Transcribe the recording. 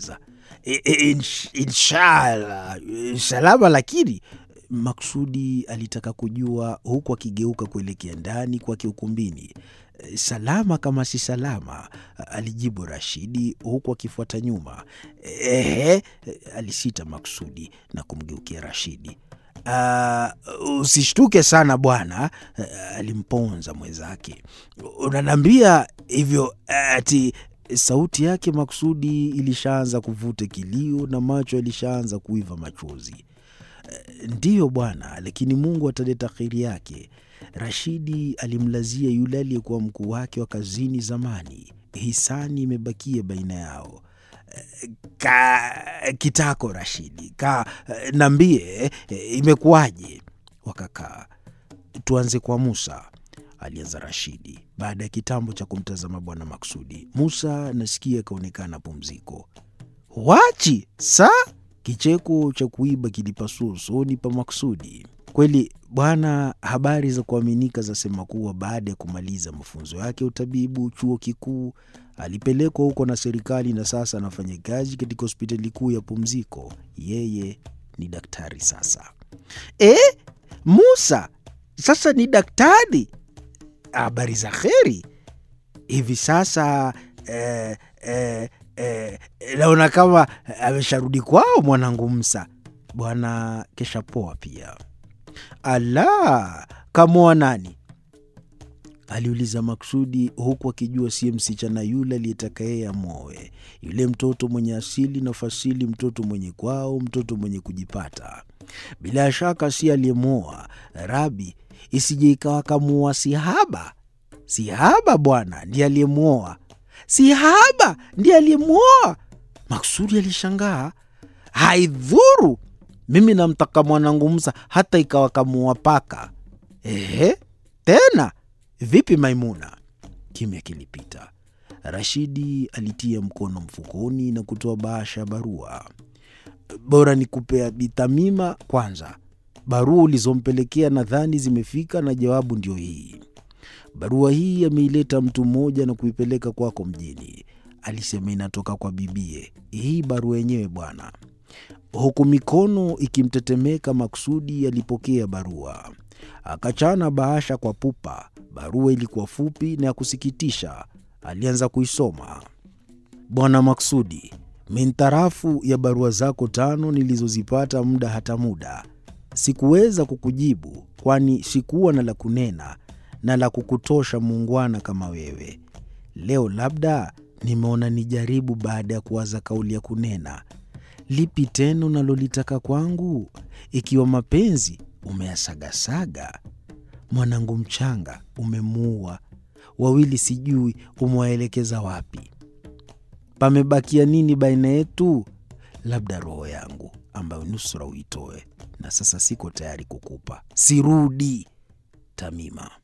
aliongeza. "I- i- insh- Inshallah, salama lakini Maksudi alitaka kujua huku akigeuka kuelekea ndani kwake ukumbini. Salama kama si salama, alijibu Rashidi huku akifuata nyuma. Ehe, alisita Maksudi na kumgeukia Rashidi. "Ah, usishtuke sana bwana, alimponza mwenzake. Unaniambia hivyo ati sauti yake Maksudi ilishaanza kuvuta kilio na macho yalishaanza kuiva machozi. Ndiyo bwana, lakini Mungu ataleta kheri yake. Rashidi alimlazia yule aliyekuwa mkuu wake wa kazini zamani. Hisani imebakia baina yao. Ka kitako Rashidi, ka nambie, imekuwaje? Wakakaa. Tuanze kwa Musa, alianza Rashidi baada ya kitambo cha kumtazama bwana Maksudi. Musa nasikia akaonekana pumziko. Wachi sa Kicheko cha kuiba kilipasua usoni pa Maksudi. Kweli bwana, habari za kuaminika zasema kuwa baada ya kumaliza mafunzo yake ya utabibu chuo kikuu alipelekwa huko na serikali na sasa anafanya kazi katika hospitali kuu ya pumziko. Yeye ni daktari sasa. E, Musa sasa ni daktari? Habari za kheri. Hivi sasa eh, eh, eh, naona kama amesharudi kwao mwanangu Musa. Bwana kesha poa pia. Ala, kamoa nani? aliuliza Maksudi huku akijua siye msichana yule aliyetaka yeye amwoe, yule mtoto mwenye asili na fasili, mtoto mwenye kwao, mtoto mwenye kujipata. Bila shaka si aliyemwoa Rabi, isije ikawa kamuoa Sihaba. Sihaba bwana ndiye aliyemwoa. Sihaba ndiye aliyemwoa. Maksudi alishangaa. Haidhuru, mimi namtaka mwanangu Musa hata ikawa kamuoa paka. Ehe, tena vipi Maimuna? Kimya kilipita. Rashidi alitia mkono mfukoni na kutoa bahasha ya barua. Bora ni kupea Bitamima kwanza. Barua ulizompelekea nadhani zimefika na jawabu ndio hii. Barua hii ameileta mtu mmoja na kuipeleka kwako mjini. Alisema inatoka kwa bibie. Hii barua yenyewe bwana. Huku mikono ikimtetemeka, Maksudi alipokea barua, akachana bahasha kwa pupa. Barua ilikuwa fupi na ya kusikitisha. Alianza kuisoma. Bwana Maksudi, mintarafu ya barua zako tano nilizozipata muda hata muda, sikuweza kukujibu, kwani sikuwa na la kunena na la kukutosha muungwana kama wewe. Leo labda nimeona nijaribu, baada ya kuwaza kauli ya kunena. Lipi tena unalolitaka kwangu, ikiwa mapenzi umeyasagasaga? Mwanangu mchanga umemuua, wawili sijui umewaelekeza wapi. Pamebakia nini baina yetu? Labda roho yangu ambayo nusura uitoe, na sasa siko tayari kukupa. Sirudi. Tamima.